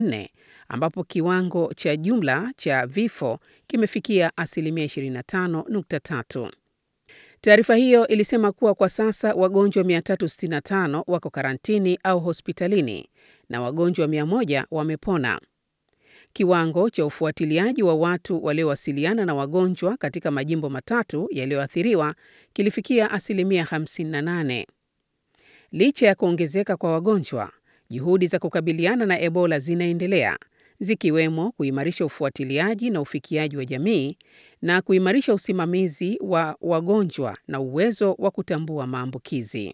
4 ambapo kiwango cha jumla cha vifo kimefikia asilimia 25.3. Taarifa hiyo ilisema kuwa kwa sasa wagonjwa 365 wako karantini au hospitalini na wagonjwa 100 wamepona. Kiwango cha ufuatiliaji wa watu waliowasiliana na wagonjwa katika majimbo matatu yaliyoathiriwa kilifikia asilimia 58. Licha ya kuongezeka kwa wagonjwa, juhudi za kukabiliana na Ebola zinaendelea, zikiwemo kuimarisha ufuatiliaji na ufikiaji wa jamii na kuimarisha usimamizi wa wagonjwa na uwezo wa kutambua maambukizi.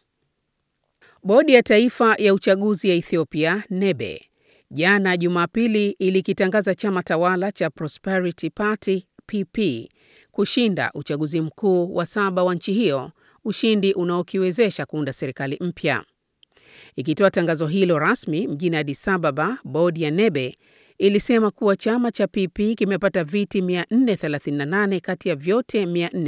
Bodi ya Taifa ya Uchaguzi ya Ethiopia, NEBE, jana Jumapili ilikitangaza chama tawala cha Prosperity Party PP kushinda uchaguzi mkuu wa saba wa nchi hiyo, ushindi unaokiwezesha kuunda serikali mpya. Ikitoa tangazo hilo rasmi mjini Addis Ababa, bodi ya NEBE ilisema kuwa chama cha PP kimepata viti 438 kati ya vyote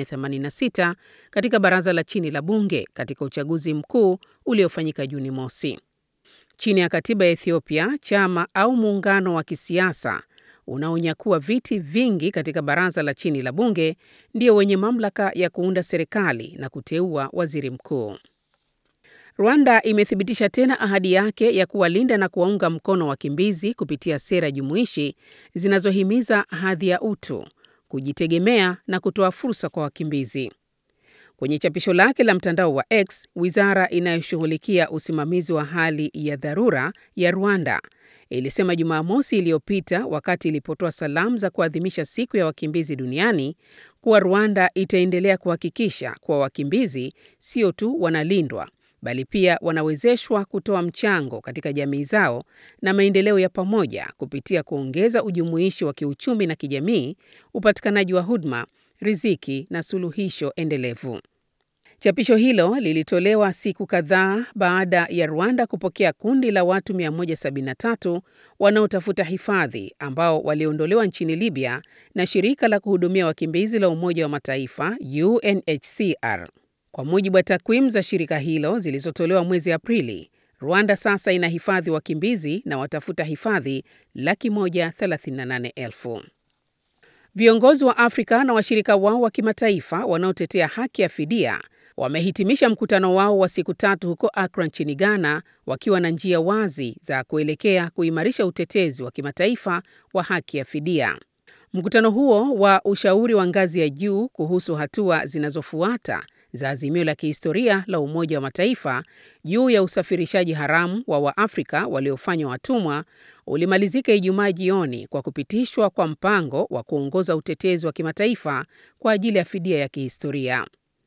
486 katika baraza la chini la bunge katika uchaguzi mkuu uliofanyika Juni mosi. Chini ya katiba ya Ethiopia, chama au muungano wa kisiasa unaonyakua viti vingi katika baraza la chini la bunge ndio wenye mamlaka ya kuunda serikali na kuteua waziri mkuu. Rwanda imethibitisha tena ahadi yake ya kuwalinda na kuwaunga mkono wakimbizi kupitia sera jumuishi zinazohimiza hadhi ya utu, kujitegemea na kutoa fursa kwa wakimbizi. Kwenye chapisho lake la mtandao wa X, wizara inayoshughulikia usimamizi wa hali ya dharura ya Rwanda ilisema Jumamosi iliyopita wakati ilipotoa salamu za kuadhimisha siku ya wakimbizi duniani kuwa Rwanda itaendelea kuhakikisha kuwa wakimbizi sio tu wanalindwa bali pia wanawezeshwa kutoa mchango katika jamii zao na maendeleo ya pamoja kupitia kuongeza ujumuishi wa kiuchumi na kijamii, upatikanaji wa huduma, riziki na suluhisho endelevu. Chapisho hilo lilitolewa siku kadhaa baada ya Rwanda kupokea kundi la watu 173 wanaotafuta hifadhi ambao waliondolewa nchini Libya na shirika la kuhudumia wakimbizi la Umoja wa Mataifa UNHCR. Kwa mujibu wa takwimu za shirika hilo zilizotolewa mwezi Aprili, Rwanda sasa ina hifadhi wakimbizi na watafuta hifadhi laki moja thelathini na nane elfu. Viongozi wa Afrika na washirika wao wa kimataifa wanaotetea haki ya fidia wamehitimisha mkutano wao wa siku tatu huko Accra nchini Ghana wakiwa na njia wazi za kuelekea kuimarisha utetezi wa kimataifa wa haki ya fidia. Mkutano huo wa ushauri wa ngazi ya juu kuhusu hatua zinazofuata za azimio la kihistoria la Umoja wa Mataifa juu ya usafirishaji haramu wa Waafrika waliofanywa watumwa ulimalizika Ijumaa jioni kwa kupitishwa kwa mpango wa kuongoza utetezi wa kimataifa kwa ajili ya fidia ya kihistoria.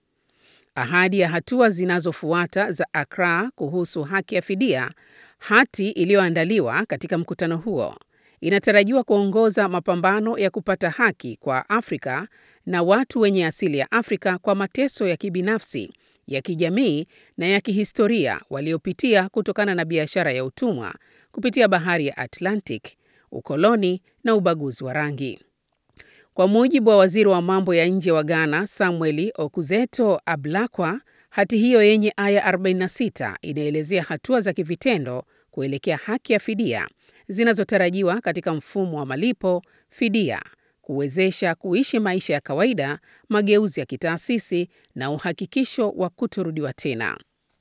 Ahadi ya hatua zinazofuata za Accra kuhusu haki ya fidia, hati iliyoandaliwa katika mkutano huo, inatarajiwa kuongoza mapambano ya kupata haki kwa Afrika na watu wenye asili ya Afrika kwa mateso ya kibinafsi, ya kijamii na ya kihistoria waliopitia kutokana na biashara ya utumwa kupitia bahari ya Atlantic, ukoloni na ubaguzi wa rangi. Kwa mujibu wa waziri wa mambo ya nje wa Ghana, Samuel Okuzeto Ablakwa, hati hiyo yenye aya 46 inaelezea hatua za kivitendo kuelekea haki ya fidia zinazotarajiwa katika mfumo wa malipo, fidia, kuwezesha kuishi maisha ya kawaida, mageuzi ya kitaasisi na uhakikisho wa kutorudiwa tena.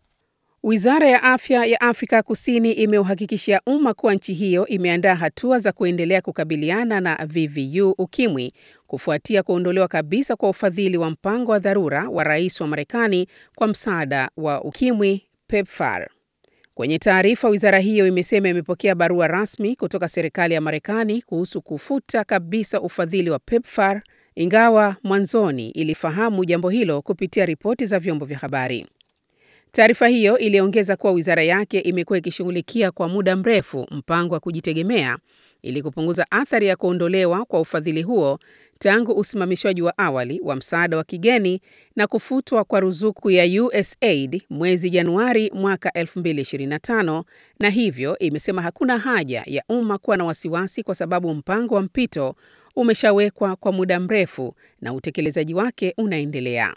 Wizara ya Afya ya Afrika Kusini imeuhakikishia umma kuwa nchi hiyo imeandaa hatua za kuendelea kukabiliana na VVU ukimwi kufuatia kuondolewa kabisa kwa ufadhili wa mpango wa dharura wa rais wa Marekani kwa msaada wa ukimwi PEPFAR. Kwenye taarifa, wizara hiyo imesema imepokea barua rasmi kutoka serikali ya Marekani kuhusu kufuta kabisa ufadhili wa PEPFAR, ingawa mwanzoni ilifahamu jambo hilo kupitia ripoti za vyombo vya habari. Taarifa hiyo iliongeza kuwa wizara yake imekuwa ikishughulikia kwa muda mrefu mpango wa kujitegemea ili kupunguza athari ya kuondolewa kwa ufadhili huo tangu usimamishwaji wa awali wa msaada wa kigeni na kufutwa kwa ruzuku ya USAID mwezi Januari mwaka 2025, na hivyo imesema hakuna haja ya umma kuwa na wasiwasi kwa sababu mpango wa mpito umeshawekwa kwa muda mrefu na utekelezaji wake unaendelea.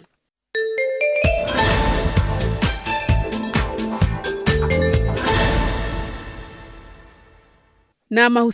na